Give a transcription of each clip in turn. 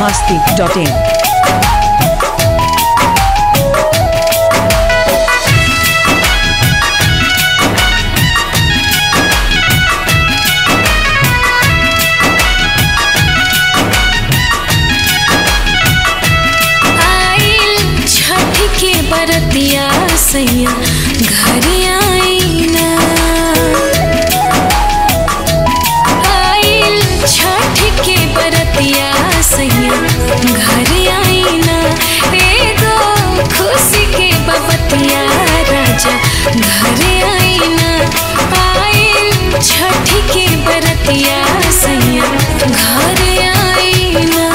masti.in. आइल छठ के बरतिया सैया घर आईना आइल छठ के बरतिया सैया घर आईना एगो खुशी के बबतिया राजा घर आईना आइल छठ के बरतिया सैया घर आईना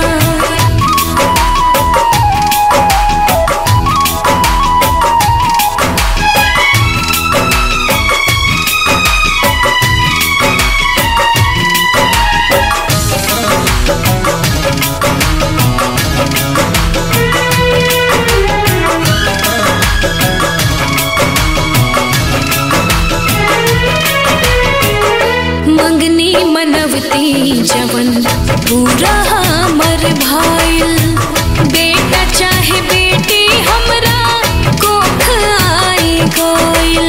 मंगनी मनवती जवन पूरा हमर भाईल बेटा चाहे बेटी हमरा कोख आई गइल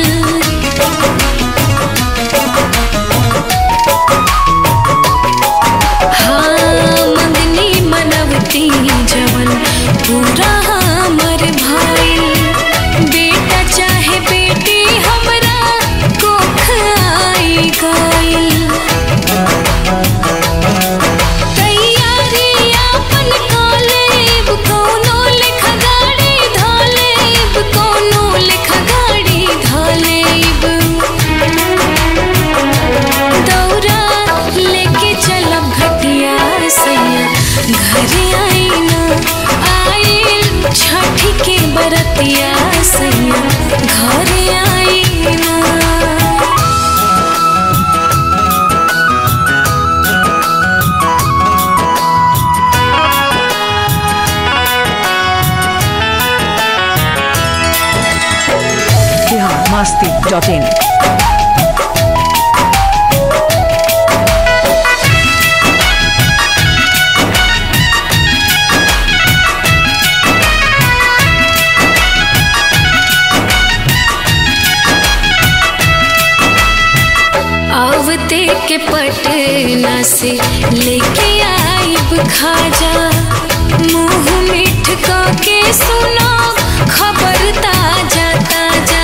हाँ मंगनी मनवती जवन पूरा हमर भाईल बेटा चाहे बेटी हमरा कोख आई गइल तैयारी आपन कालेब कौनो लेखा गाड़ी धालेब कौनो लेखा गाड़ी धालेब दौरा लेके चलब घटिया सैया घर आईना आइल छठ के बरतिया सैया घर आईना Bihar masti.in. आवते के पटना से लेके आइब खाजा मुंह मीठ के सुनो खबर ताजा ताजा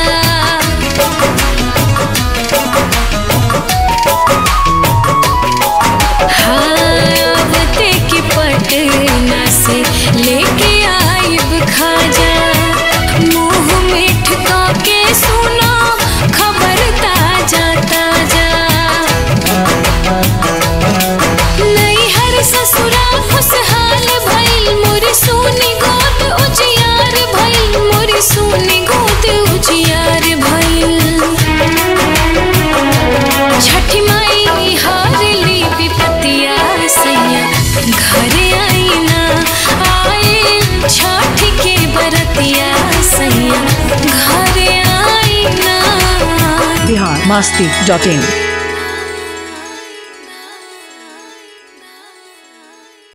हाँ आवते के पटना से लेके आइब खाजा मुंह मीठ के सुनो खबर ताजा ताजा नैहर ससुरा खुशहाल भइल मोरी सोनी गोद उजियार भइल मोरी सोनी गोद उजियार भइल छठी माई हारली विपतिया सैया घर आईना आइल छठ के बरतिया सैया घर आईना Bihar masti.in.